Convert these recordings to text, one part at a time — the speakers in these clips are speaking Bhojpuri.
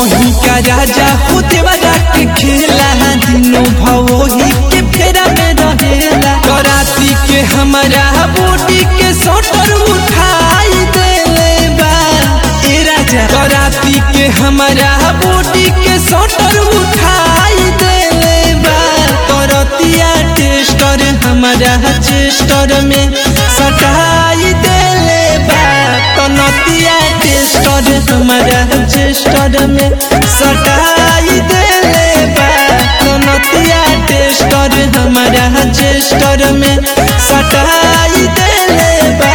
कहीं का राजा होते वाला के खेला दिनों भवोही के फेरा में रहेला कराती के हमारा बॉडी के सोटर उठाई देले बा ए राजा कराती के हमारा बॉडी के सोटर उठाई देले बा करतिया टेस्टर हमारा चेस्टर में सटाई देले बा कनतिया टेस्टर हमारा चेस्टर में सटाई देले बा कनतिया टेस्टर हमारा चेस्टर में सटाई देले बा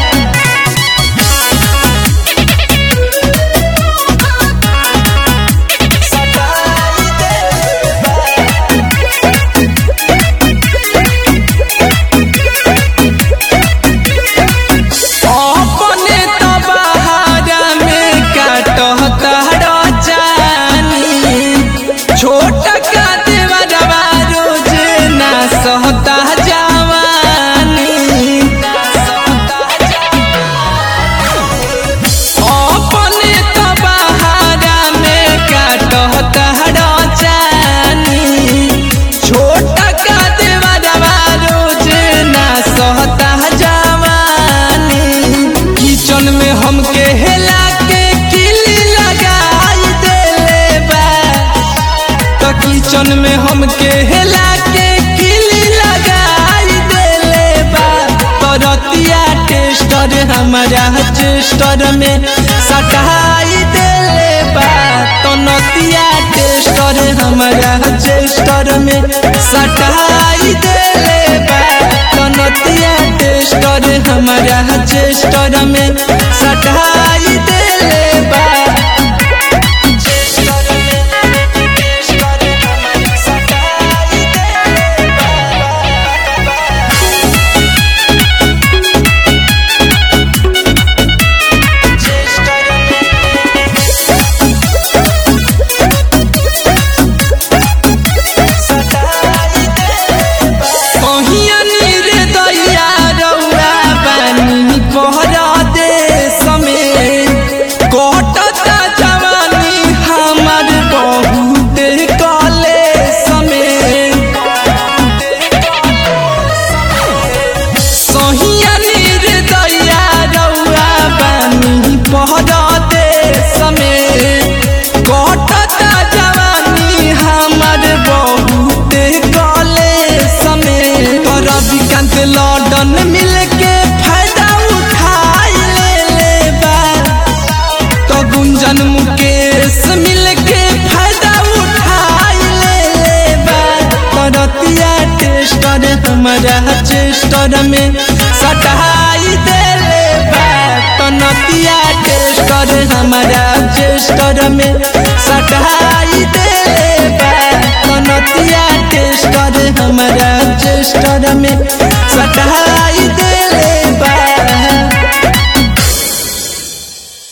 अपने तबाहरा में काटता रचानी छोटा का देवरवा रोज ना सहता जवानी अपने तबाहरा में काटता रचानी छोटा का देवरवा रोज ना सहता जवानी किचन में हमके हेला के किली लगाई देले बा तो किचन में हमके हेला के किली लगाई देले बा तो रतिया टेस्टर हमारा चेस्टर में सटाई देले बा तो नतिया टेस्टर हमारा चेस्टर में सटाई देले बा तो नतिया टेस्टर हमारा चेस्टर में सटाई देले बा चेस्टर में चेस्टर हमारा सटाई देले कहिया नीर दैया रौआ बानी कहरा देश में कटता जवानी हमार बहुत कले समय सहिया नीर दैया रौआ बानी कहरा देश में कटता जवानी हमार बहुत कले समय कर विकांत लॉन्डन मिल के फायदा उठाई ले ले बा तो गुंजन मुकेश मिल के फायदा उठाई ले ले बा करतिया टेस्टर हमारा चेस्टर में सटाई देले बा कनतिया टेस्टर हमारा चेस्टर में सटाई देले बा कनतिया टेस्टर हमारा चेस्टर में